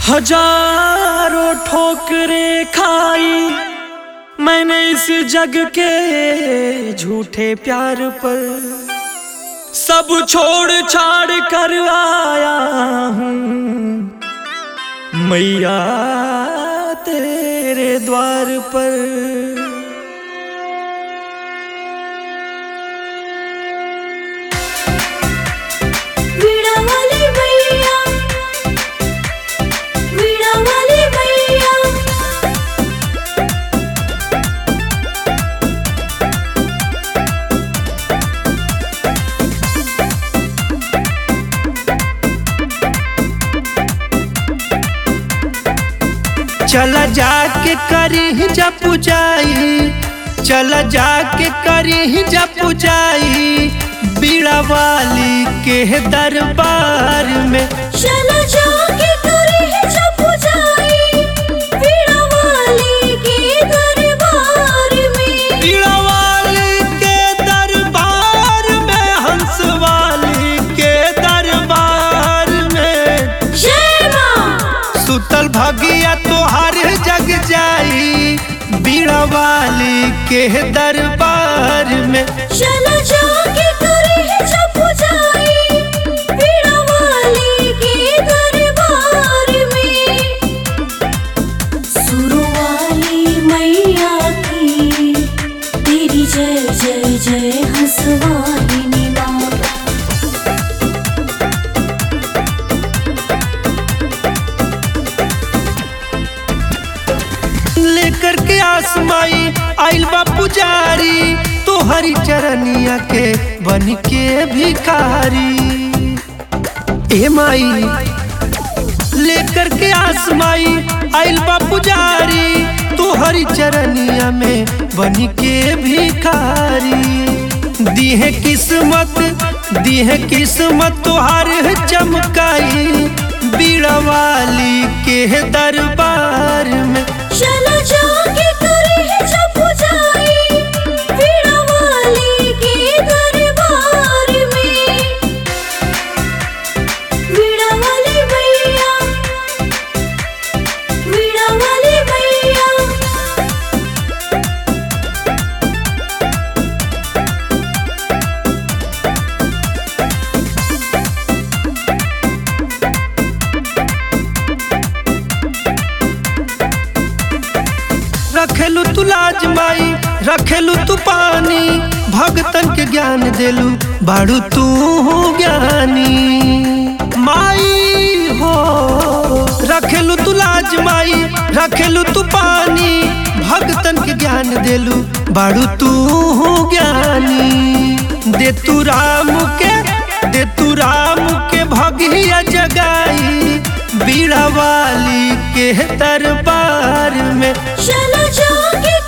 हजारों ठोकरे खाई मैंने इस जग के झूठे प्यार पर सब छोड़ छाड़ कर आया हूँ मैया तेरे द्वार पर वीणा वाली मैया वीणा वाली मैया चला जाके करी जा पुजाई चला जाके करी जा पुजाई बीड़ा वाली के दरबार में चला जाके करे है जब पुजाई वीणा वाली के दरबार में बीड़ा वाली के दरबार में हंस वाली के दरबार में जय माँ सुतल भगिया तोहर जग जाई बीड़ा वाली के दरबार में चला जाके करे है जब पुजाई वीणा वाली के दरबार में सुरों वाली मैया की तेरी जय जय जय हंसवाहिनी माता लेकर के आसमाई आइल बा पुजारी तोहरी चरनिया के बन के भिखारी ए माई लेकर के आसमाई आइल बा पुजारी तोहरी चरनिया में बन के भिखारी दीहे किस्मत दीहे किस्मत तोहार चमकाई बीड़ा वाली के दरबार में चला जाके करे है जब पुजाई वीणा वाली के दरबार में वीणा वाली मैया वीणा वाली मैया रखेलू तू लाज माई रखेलू तू पानी भगतन के ज्ञान देलू बाड़ू तू ज्ञानी माई हो रखेलू तू लाज माई रखेलू तू पानी भगतन के ज्ञान देलू बाड़ू तू ज्ञानी दे तू राम के दे तू राम के भगिया जगाई बीड़ा वाली के दरबार में चला जाके